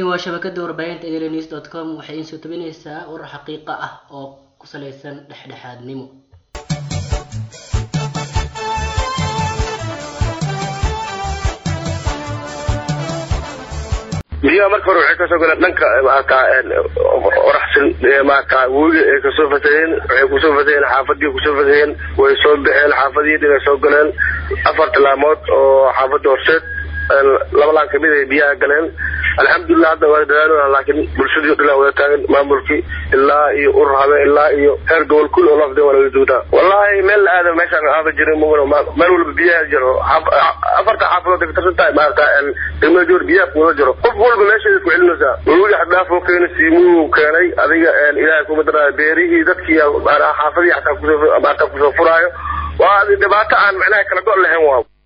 waa shabakada warbaahinta enews dot com waxay iin soo tabinaysaa warar xaqiiqa ah oo ku salaysan dhexdhexaadnimo biyaha marka hore waxay kasoo galeen dhanka maarata oraxsan maarata webiga ay kasoo fataheen waxay kusoo fataheen xaafadii kusoo fataheen way soo baxeen xaafadii dhin ay soo galeen afar tilaamood oo xaafada horseed laba laan kamid ay biyaha galeen alxamdulilah hadda waa dadaalona laakiin bulshadii dhilaa wada taagan maamulkii ilaa iyo urur habe ilaa iyo heer gobol kul oo lafde waa laga duudaa wallahi meel la aada meeshaan aada jirin mugana meel walba biyaha jiro afarta xaafadood ay katirsan tahay maarata degmada joor biyaha kuwada jiro qof walba meesheeda ku celinaysaa webiga xaddaaf oo keenay siimuu keenay adiga ilaahay kuma daraayo beerihii dadkii xaafadii xataa kusoo maarata kusoo furaayo waa dhibaato aan macnaha kala go' lahayn waa